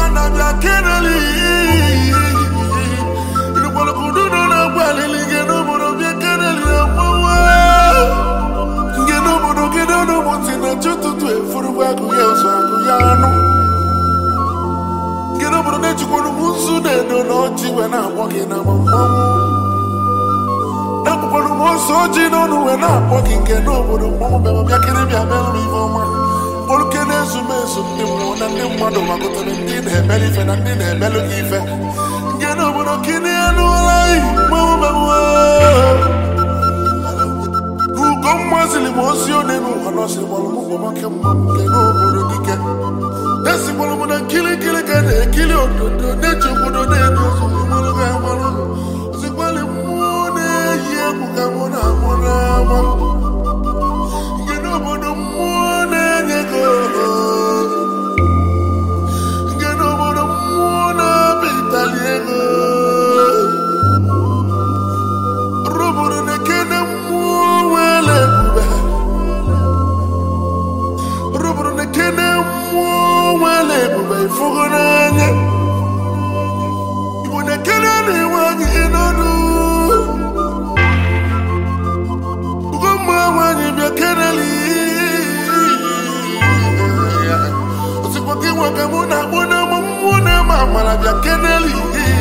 na-abịa keneli irikpọrọkududo na-agwa alili gị n'obodo bịa keneli na mmanwụ nke n'obodo gị n'ụmụntị na chi ụtụtụ efurugwa agụ ya ọzọ agụ ya anụ nke n'obodo na-ejikwara m nzu na-edo na ọjị wee na-akpọ gị na mmanwụ ekpụkwara m ose ojii n'ọnụ wee na-akpọ gị nke n'obodo mmanwụ bịa bịa kiri bịa mere m ife ọma kpọrụke na-ezu m ezu ndị mmụọ na ndị mmadụ gbakọtara ndị na-emere ife na ndị na-emelụ gị ife nke n'obodo kini elu ụla mmanwụ mmanwụ ugo mmazili m ozi one n'ụwa nọsịgbọrọ m ụgbọmake mma m nke n'obodo dike esigbọrọ m na nkirikiri ka na-ekiri ododo na-eji obodo na-edozi mmanụ ga amalụ ozigbali mmụọ na-eyi egwu ka mụ na amụ n'ama nke n'obodo mmụọ na-enye gị oho nke n'obodo mmụọ na-abịa itali ego rụbụrụ na-ekene mmụọ nwere ebube rụbụrụ na-ekene mmụọ nwere ebube ifugo n'anya igbo na-ekene na-enwe anyị n'ọnụ ugomma nwanyị bịa keneli osikwa gị nwa ka mụ na-akpọ n'ama mmụọ na-eme amara bịa keneli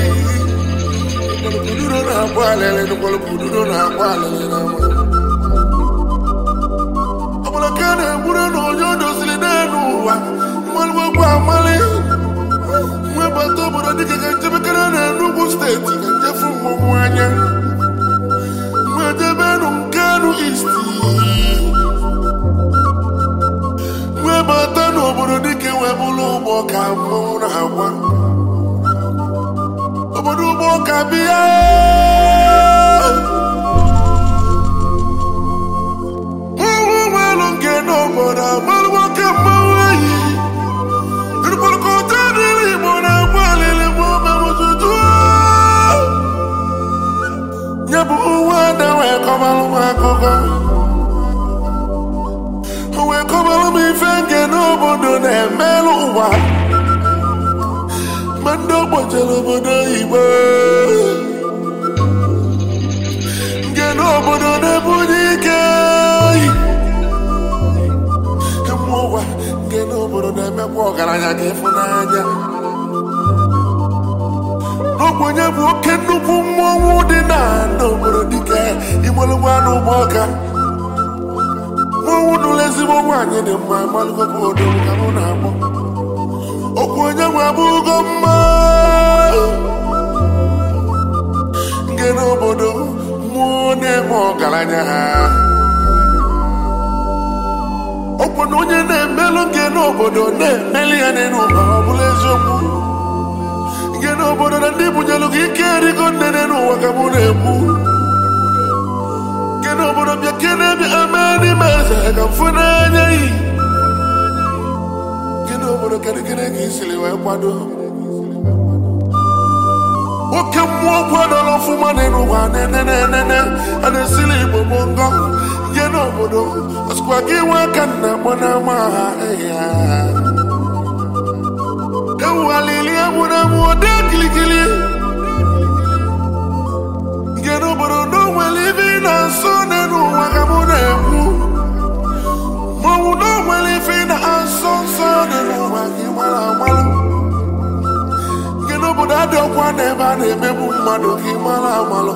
Kududo na-akwa alele nụkwara kududo na-akwa alele n'ama ọbụla ka a na-egburu na onye o doziri n'elu ụwa mmalụgbagbo amali nwebata obodo dịka ka njebekere na Enugu steeti ka njefu mmọnwụ anya nwedebenu nkenu isti nwebata n'obodo dịka webụlụ ụgbọ ka mmọnwụ na-agwa obodo ụgbọ ka bịa Mmanwụ nwelu nke n'obodo amalụ nwoke mmanwụ eyi irikpọrọkọta dịrị igbo na-agba alili bụ omemụtụtụ nye bụ nwa ada wee kọbalụ m akụkọ o wee kọbalụ m ife nke n'obodo na-emelụ ụwa ma ndị ogbochara obodo oyibo nke n'obodo na-ebunye ike oyi mmụọ ụwa nke n'obodo na-emekwa ọgaranya ka ịfụnanya n'ogbenye bụ oke nnukwu mmọnwụ dị na n'obodo dike igbolugbo anụ ụgbọ ọka mmọnwụ nụrụ ezigbo nwaanyị dị mma malụgokwu odo ka mụ na-akpọ okwu onye nwe abụgo mma nke n'obodo mmụọ na-eme ọgaranya ha okwu na onye na-emelụ nke n'obodo na-emeli ya n'elu ụwa ọ bụla eziokwu nke n'obodo na ndị bunyelu gị ike erigo nnene n'ụwa ka mụ na-ekwu nke n'obodo bịa kene bịa eme n'ime eze ka mfu n'anya yi nke n'obodo kedịgịrị ka isiri wee kwado oke mmụọ kwadoro ọfụma n'elu ụwa nenenenene a na-esili igbo bụ ngọ nke n'obodo ọsịkwa gị nwe aka nna akpọ n'ama ha ya ewu alili egburu egbu ode kilikili nke n'obodo na o nwere ibe ị na-asọ n'elu ụwa ka mụ na-ekwu maọbụ na o nwere ife ị na-asọ nsọ n'elu ụwa ka ị mara amalụ nke n'obodo adị ọkwa na ebe a na-emegbu mmadụ ka ị mara amalụ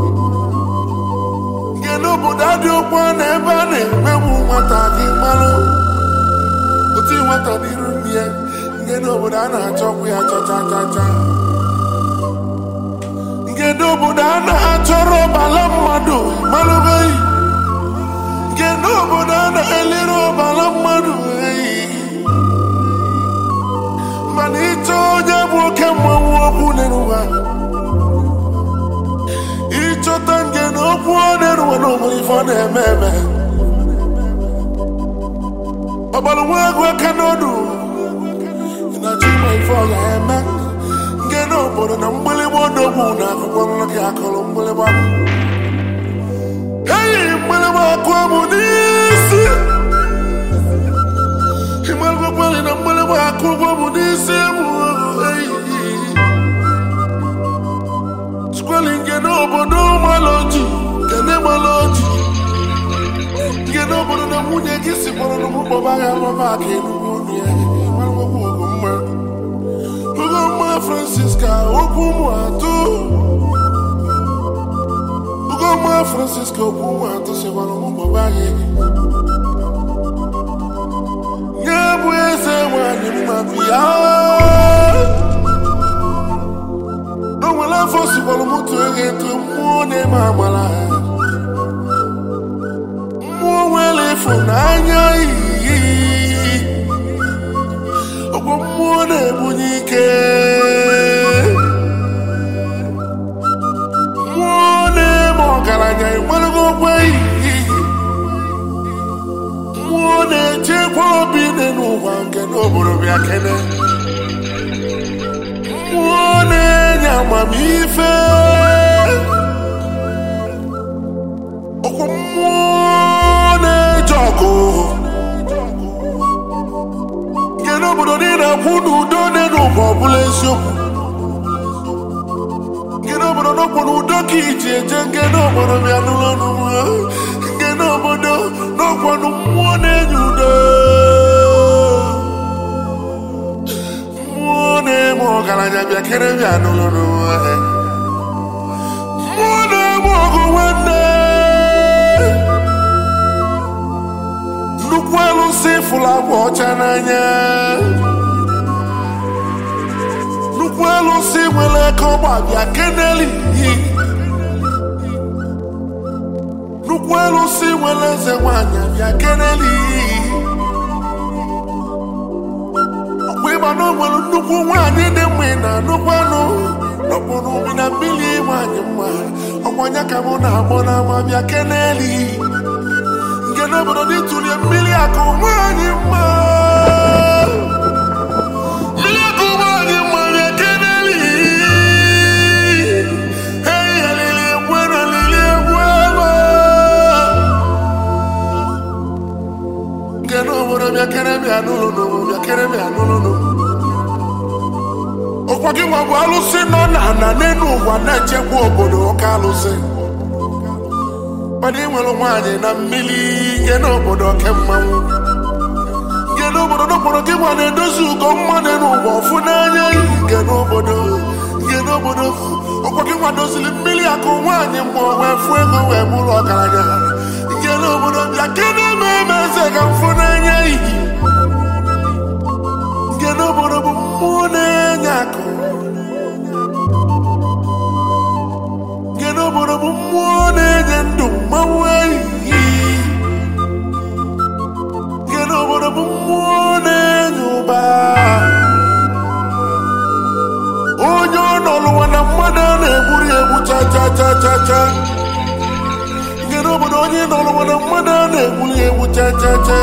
nke n'obodo adị ọkwa na ebe a na-emegbu nwata ka ị malụ otu nwata n'iru nne ya nke n'obodo a na-achọkwu ya chacha chacha nke n'obodo a na-achọrọ ọbala mmadụ malụbeghị nke n'obodo a na-elere ọbala mmadụ eyi mana ịchọ onye bụ oke mmanwụ okwu n'eruwa ịchọta nke na okwu ọ na-eruwa na onwere ife ọ na-eme eme ọgbara nwa agụ aka n'ọdụ na chima ife ọ ga-eme nke n'obodo na mgbịlịgba odogwu na akwụkwọ nrọ gị akụrụ mgbịlịgba eyi mgbịlịgba akụ amụ n'isi ịmarụgwakwari na mgbịlịgba akụ ụgwọ bụ n'isi mụ n'obodo maloji kene maloji nke n'obodo na nwunye gị si kpọrọ na mụ kpọba ya rọba aka enugwu ọnụ ya marụgbagbu ugomma ugomma francisca okwu ụmụ atụ ugomma francisca okwu ụmụ atụ sikwara mụ kpọba ya nye bụ eze nwanyị mma bịa n'onwere afọ sikwara mụ tụọ gị eto mmụọ na-eme amara mmụọ nwere ịfụnanya iyi ọgwụ mmụọ na-ebunye ike mmụọ na-eme ọgaranya ịmarago okwe iyi mmụọ na-echekwa obi dị n'ụwa nke n'obodo bịa kene mmụọ na-enye amamife ọkwa mmụọ na-eje ọgụ nke n'obodo niile akwụ n'udo dị n'ụwa ọbụla eziokwu nke n'obodo n'okwu n'udo ka iji eje nke n'obodo bịa n'ụlọ n'ụwa nke n'obodo n'okwu mmụọ na-enye udo mmụọ na-eme ọgaranya bịa kere bịa n'ụlọ n'ụwa mmụọ na-eme ọgụ nwanne nnukwu alụsị fụrụ agwa ọcha n'anya nnukwu alụsị nwere aka ọgba bịa keneli nnukwu alụsị nwere eze nwanyị bịa keneli ọkwa ịgba na o nwere nnukwu nwaanyị dị mma ị na-anụkwa anụ n'okpuru ubi na mmiri nwanyị mma ọkwanya ka mụ na-agbọ n'ama bịa keneli nke n'obodo n'ịtụlie mmiri akụ nwanyị mma mmiri akụ nwanyị mma bịa keneli eyi alili egwu na alili egwu ebe nke n'obodo bịa kere bịa n'ụlọ bịa kere bịa n'ụlọ ọkwa gị nwa bụ alụsị nọ na ana n'elu ụwa na-echekwa obodo ọka alụsị mana ị nwere nwaanyị na mmiri nke n'obodo oke mmanwụ nke n'obodo n'okporo gị nwa na-edozi ugo mmadụ n'ụwa ọfụ n'anya iyi nke n'obodo nke n'obodo ọkwa gị nwa doziri mmiri akụ nwaanyị mgbe o wee fụ ego wee bụrụ ọgaranya nke n'obodo bịa kedu eme eme eze ka mfụ n'anya iyi nke n'obodo bụ mmụọ na-enye akụ nke n'obodo bụ mmụọ na-enye ndụ mmanwụ ehihie nke n'obodo bụ mmụọ na-enye ụba onye ọ nọlụwa na mmadụ a na-egburu ya egbu cha cha cha cha cha nke n'obodo onye nọlụwa na mmadụ a na-egburu ya egbu cha cha cha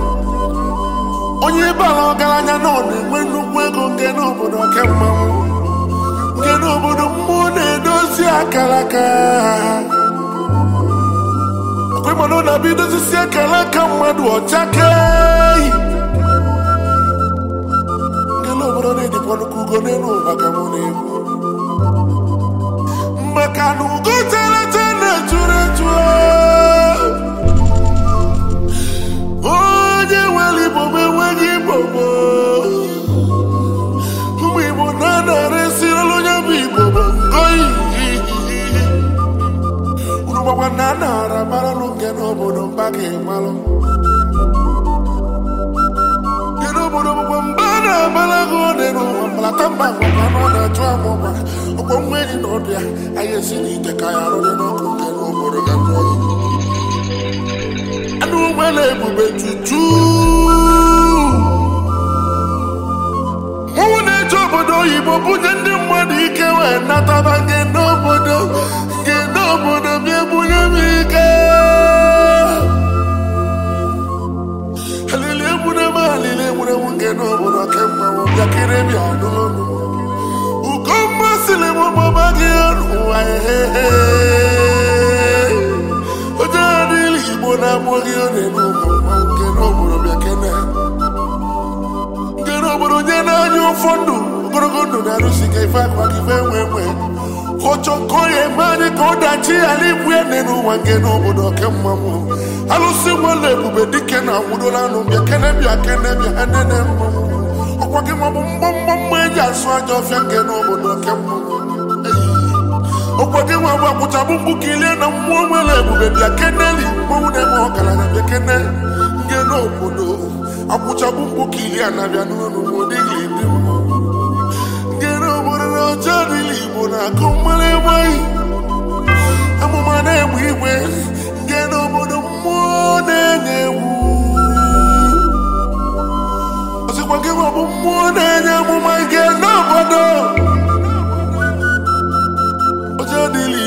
onye bara ọgaranya na ọ na-enwe nnukwu ego nke n'obodo oke mmanwụ nke n'obodo mmụọ na-edozi akara aka ọkwemanụ na-abịa idozisi akara aka mmadụ ọcha keyi nke n'obodo na-edikwa nnukwu ugo n'elu ụwa ka mụ na-ekwu maka na ugo teleta na-echuru echu onye nwere igbo ma enweghị igbo gboo ụmụ igbo na-anara esirila onye bụ igbo bụ ngoyi unu gbakwa na a nara maralụ nke n'obodo mba ka ịmalụ nke n'obodo bụkwa mba a na-amara gị ode n'ụwa mbalata mba ngwakwa na ọ na-achụ amụma ọkwa nwa enyi na ọbịa anyị esi n'ite ka ya arụ dị n'ọkụ nke n'obodo ga jụọ anụ nwere ebube tutu mụnwụ na-eje obodo oyibo bunye ndị mmadụ ike wee nataba nke n'obodo nke n'obodo bịa bunye m ike alili egbune m alili egbune m nke n'obodo kemgbe m bịakere bịa n'ọnụ ugo mmasịrị m gbaba gị n'ụwa ehehe onye adịghị igbo na-agbụ gị ọ na-eme ụmụ mmanwụ nke n'obodo bịa kene nke n'obodo onye na-anya ụfọ ndụ ogologo ndụ na-arụsi ka ife akwa gị ife nwe nwe ọchọ nke onye eme anyị ka ọ dachi ala ibu ya nne n'ụwa nke n'obodo kemma m alụsị nwere ebube dike na nwudola anụ bịa kene bịa kene bịa ha nene mma ọkwa gị ma ọ bụ mgbamgba mma eji asụ aja ọfịa nke n'obodo kemma ọkwa gị nwa bụ akwụchabụ mgbu kilie na mmụọ nwere ebube bịa keneli mmanwụ na-eme ọgaranya bịa kene nke n'obodo akwụchabụ mgbu kilie na-abịa n'ụlọ dịghị ndị mmụọ nke n'obodo na ọjọọ dịla igbo na-akụ mmanụ enweghị amụma na-egbe igwe nke n'obodo mmụọ na-enye ewu ọsịkwa gị ma ọ bụ mmụọ na-enye amụma nke n'obodo ọjọọ dịla